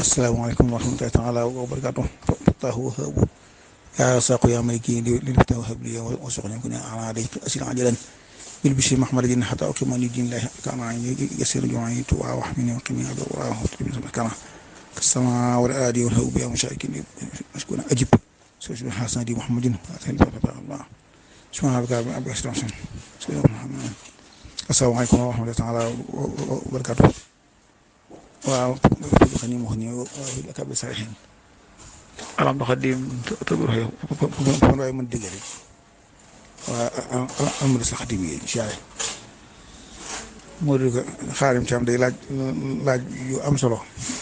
asalaamaaleykum wa rahmatullahi taala wa barakaatu fataahu wahabu yaa saaqu yaa maliki li lifta wahab li wa soxna ku ne ala day asil ajalan bil bishri mahmad din hatta ukima li din lahi kana yasir jumayi tu wa wahmini wa qimi adu wa wa kana كالسماء والآدي والهوب يا مشاكين مسكون أجب سبحان حسن دي محمد الله سبحان ربك رب العزة السلام عليكم ورحمة الله تعالى وبركاته waaw xani mo xani ak ab sarihin alam do xadim tabur hay fon way man digale wa amul sa xadim yi inshallah mo do xarim ci am day laaj laaj yu am solo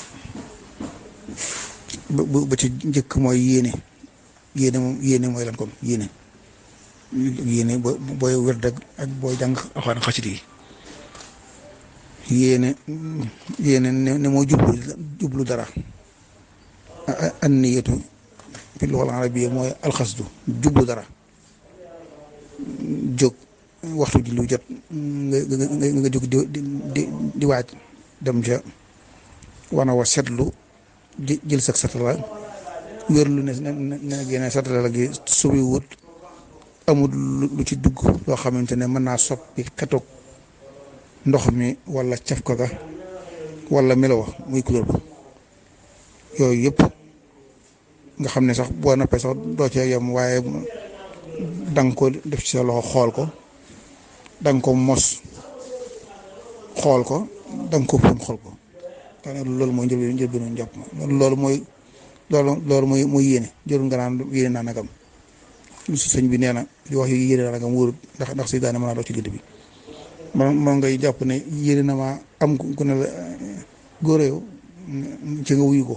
ba ci njëkk mooy yéene yéene moom yéene mooy lan kon yéene yéene bo booy wér dëgg ak booy jàng axaan xasit yi yéene yéene ne moo jublu jublu dara an niyatu fi luxal arabiya mooy alxasdu jublu dara jóg waxtu ji lu jot nga nga jóg di di di waaj dem ca wana wa setlu jël sax satala wér lu ne ne génne satala la gi subi wut amul lu ci dugg loo xamante ne mën naa soppi xetoog ndox mi wala caf ko ga wala melo muy couleur ba yooyu yëpp nga xam ne sax boo noppee sax doo cee yem waaye da nga ko def ci sa loxo xool ko da nga ko mos xool ko da nga ko fóon xool ko daanaka loolu mooy njëlbeen njëlbeenu njàpp ma loolu mooy loolu loolu mooy mooy yéene jërul nga naan yéene naa nagam sëñ bi nee na di wax yi yéene naa nagam wóorut ndax ndax si daane mën naa dox ci gëdd bi man man ngay jàpp ne yéene na maa am ku ne la góor yow ci nga wuyu ko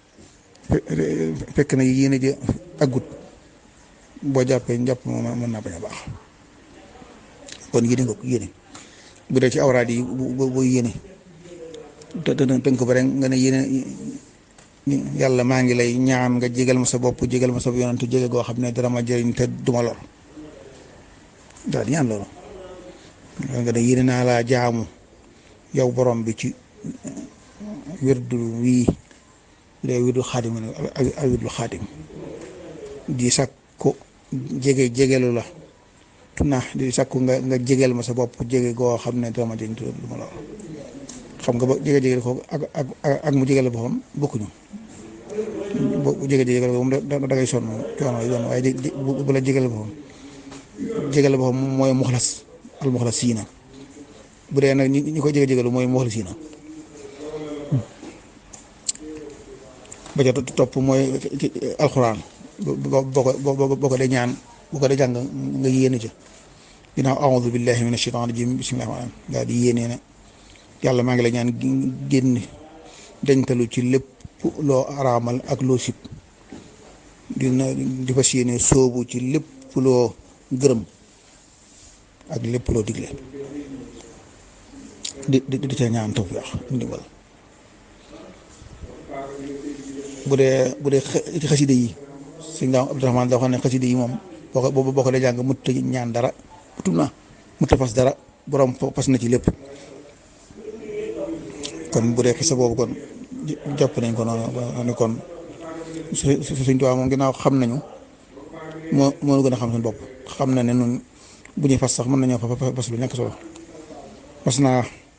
fekk na yéene ji aggut boo jàppee njàpp moom mën naa bañ a baax kon yéene nga ko yéene bu dee ci awraad yi bu bu yéene te te tënk ko ba rek nga ne yéene yàlla maa ngi lay ñaan nga jégal ma sa bopp jégal ma sa yonantu jégal goo xam ne dara ma jëriñ te duma lor daal di ñaan loolu nga ne yéene naa laa jaamu yow borom bi ci wirdu wii bu dee wirdu xaadim ak wirdu xaadim di sakku jege jegelu la tuna di sakku nga nga jégal ma sa bopp jege goo xam ne dara ma jëriñ te duma lor xam nga ba jege jege ko ak ak ak mu jegele boppam bokkuñu bu jege jege moom da ngay sonn coono yi doon waaye bu la jegele boppam jegele boppam mooy muxlas al muxlas siina bu dee nag ñi koy jege jegelu mooy muxlas siina ba ca topp mooy alxuraan boo ko boo ko dee ñaan boo ko dee jàng nga yéene ca ginnaaw aoudu billahi min ashaitan rajim bismillahi rahmaan daal di yéene ne yàlla maa ngi la ñaan génn dañtalu ci lépp loo araamal ak loo sib dina di fas yéene soobu ci lépp loo gërëm ak lépp loo digle di di di ca ñaan tawfiix ndimbal bu dee bu dee xaside yi sëñ daam Abdourahmaan da wax ne xaside yi moom boo ko boo ko dee jàng mutta ñaan dara utum na mutta fas dara borom fas na ci lépp kon bu dee xisa boobu kon jàpp nañ ko noonu kon suñ tubaab moom ginnaaw xam nañu moo moo gën a xam suñu bopp xam na ne nun bu ñuy fas sax mën nañoo fas lu nekk solo fas naa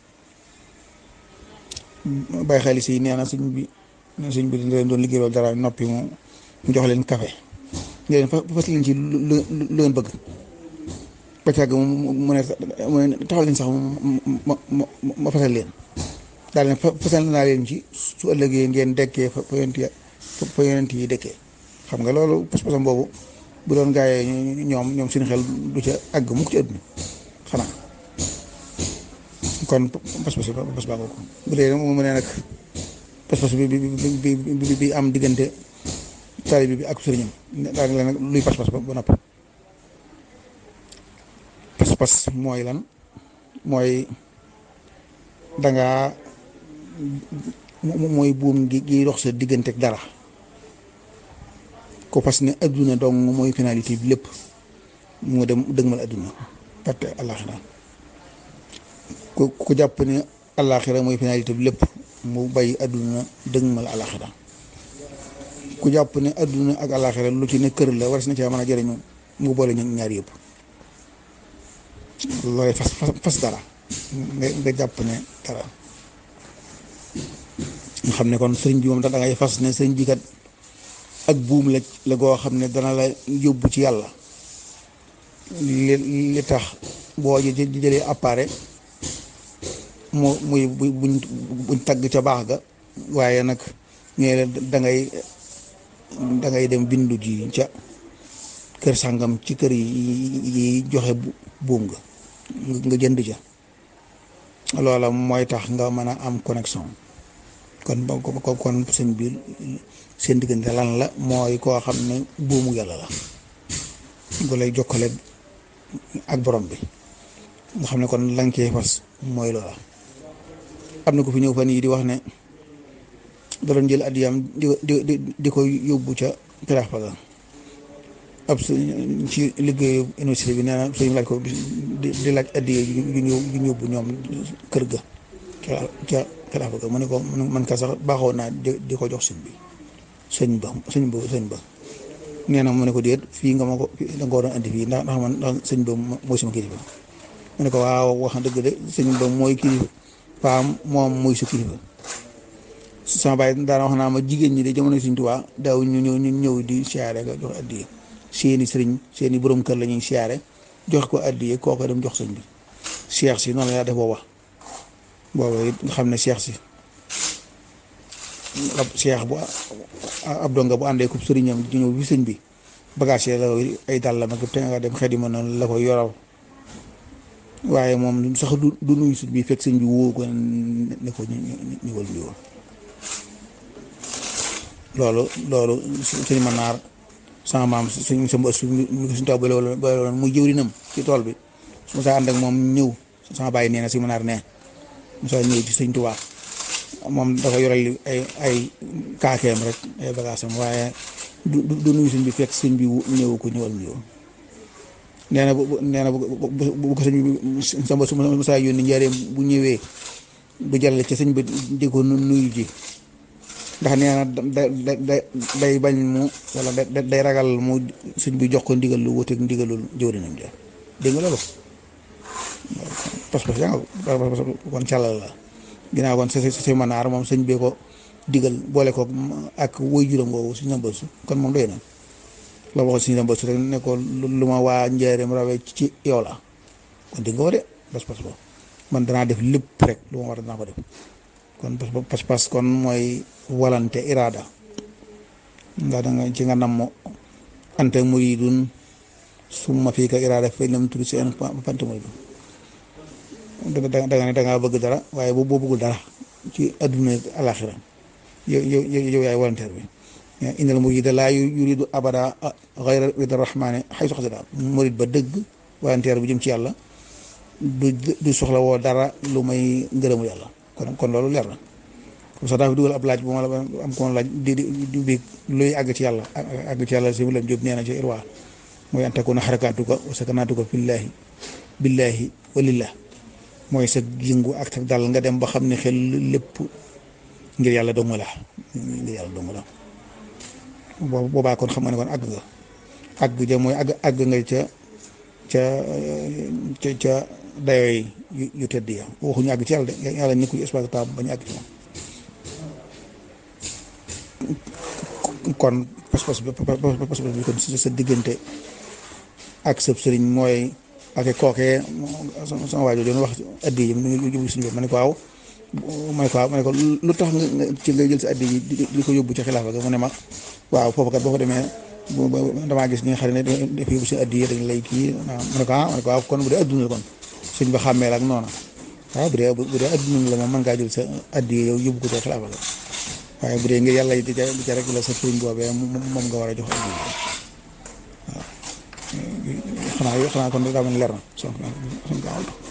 bàyyi xel si nee na suñ bi suñ bi leen doon liggéey loolu dara noppi mu mu jox leen café ñu leen fas leen ci lu lu leen bëgg ba càgg mu ne mu ne taxaw leen sax ma ma ma fasal leen daal ne fasal naa leen ci su ëllëgee ngeen dekkee fa fa yonent fa yonent yi dekkee xam nga loolu pas-pasam boobu bu doon gaayee ñoom ñoom suñu xel du ca àgg mukk ci àdduna xanaa kon pas-pas pas baa ko bu dee mu ne nag pas-pas bi bi bi bi am diggante taalibe bi ak sëriñam daal la nag luy pas-pas ba ba noppi pas-pas mooy lan mooy dangaa mooy buum gi gi dox sa diggante ak dara ko parce que ne adduna dong mooy finalité bi lépp mu dem dëgmal adduna parte àllaaxira ku ku jàpp ne àllaaxira mooy finalité bi lépp mu bàyyi adduna dëgmal alaxira ku jàpp ne adduna ak alaxira lu ci ne kër la war na caa mën a jëriñu mu boole ñaar yëpp looy fas fas dara nga nga jàpp ne dara nga xam ne kon sëriñ bi moom da ngay fas ne sëriñ bi kat ak buum la la goo xam ne dana la yóbbu ci yàlla li li tax boo ji jëlee appareil mu muy buñ buñ tagg ca baax ga waaye nag ñooy la da ngay da ngay dem bindu ji ca kër sàngam ci kër yi joxe buum nga nga jënd ca loola mooy tax nga mën a am connexion kon ba kon sëñ bi seen diggante lan la mooy koo xam ne buumu yàlla la bu lay jokkale ak borom bi nga xam ne kon lañ cee fas mooy loola am na ko fi ñëw fan yii di wax ne da doon jël addiyam di di di ko yóbbu ca piraax paga ab ci liggéeyu université bi nee na suñu laaj ko di laaj addiye yu ñu yu ñu yóbbu ñoom kër ga ca ca piraax paga mu ne ko man ka sax baaxoo naa di ko jox sëñ bi sëñ ba sëñ ba sëñ ba nee na mu ne ko déet fii nga ma ko da nga ko doon andi fii ndax ndax man ndax sëñ ba mooy sama kilifa mu ne ko waaw wax dëgg de sëñ ba mooy kilifa faam moom mooy su kilifa sama baay daana wax naa ma jigéen ñi de jamono Sëñ Tuubaa daaw ñu ñëw ñu ñëw di siyaare nga jox addiye seeni sëriñ seeni borom kër la ñuy siyaare jox ko addiye kooku dem jox sëñ bi seex si noonu la yaa def booba booba it nga xam ne seex si ab seex bu ab donga bu àndee ko sëriñam di ñëw bi sëñ bi bagage yi la ay dàllam ak te nga dem xedi ma noonu la ko yoral waaye moom sax du du nuyu sëñ bi fekk sëñ bi woo ko ne ko ñëwal ñëwal loolu loolu sëñ ma naar sama maam suñ sa mbës mi ko suñ taw ba loolu muy jëwrinam ci tool bi su ma saa ànd ak moom ñëw sama bàyyi nee na si ma naar ne mu saa ñëw ci sëñ Tuubaa moom dafa yoral ay ay kaakeem rek ay bagaasam waaye du du nuyu sëñ bi fekk sëñ bi ñëw ko ñëwal ñëw nee na bu nee na bu ko sëñ bi sa mbës su ma saa yónni njaareem bu ñëwee du jàll ci sëñ bi di ko nuyu ji ndax nee na da da day bañ mu wala day ragal mu sëñ bi jox ko ndigal lu wuteeg ndigalul jëwrinam ja dégg nga loolu pas-pas yaa nga kon càllal la ginnaaw kon sa sa manaar moom sëñ bee ko digal boole ko ak woy juróom woowu suñu nambal su kon moom doy na la waxoon suñu nambal su rek ne ko lu ma waa njaareem rawee ci yow la kon dégg nga ko de pas-pas boobu man danaa def lépp rek lu ma war danaa ko def kon pas-pas kon mooy walante iraada ndax da nga ci nga namm ante muridun summa fii ka iraada fay lam turi seen pante muridun da nga ne da ngaa bëgg dara waaye boo boo bëggul dara ci adduna alaxira yow yow yow yaay volontaire bi innal murida laa yuridu abada xayra rida rahmani xay soxsida murid ba dëgg volontaire bu jëm ci yàlla du du soxla woo dara lu may ngërëmu yàlla kon kon loolu leer na comme ça daa fi dugal ab laaj bu ma la am ko laaj di di bi luy àgg ci yàlla àgg ci yàlla si lam jóob nee na ci irwa mooy an takuna xarakaatuka wa sakanaatuka fillaahi billaahi walillah mooy sa yëngu ak tak dal nga dem ba xam ne xel lépp ngir yàlla dong la ngir yàlla dong la boobaa kon xam nga ne kon àgg nga àgg ja mooy àgg àgg nga ca ca ca ca dayoo yu yu tedd ya waxuñu àgg ci yàlla de yàlla nekkul espace temps ba ñu àgg ci moom kon pas-pas bi pas-pas bi kon sa diggante ak sa sëriñ mooy ak kookee sama waajur doon wax addi yi mu yóbbu suñu bopp ma ne ko waaw ma ne ko waaw ma ne ko lu tax nga ci nga jël sa addi yi di ko yóbbu ci xilaafa ga mu ne ma waaw foofu kat boo fa demee damaa gis ñi nga xam ne dafa yóbbu seen addi yi dañ lay kii ma ne ko ah ma ne ko waaw kon bu dee adduna kon suñ ba xàmmee la ak noona waaw bu dee bu dee adduna la moom mën ngaa jël sa addi yow yóbbu ko ca xilaafa ga waaye bu dee ngir yàlla di ca di ca rek la sa sëriñ boobee moom nga war a jox addi yi waaw xanaa xanaa kon daa mel leer na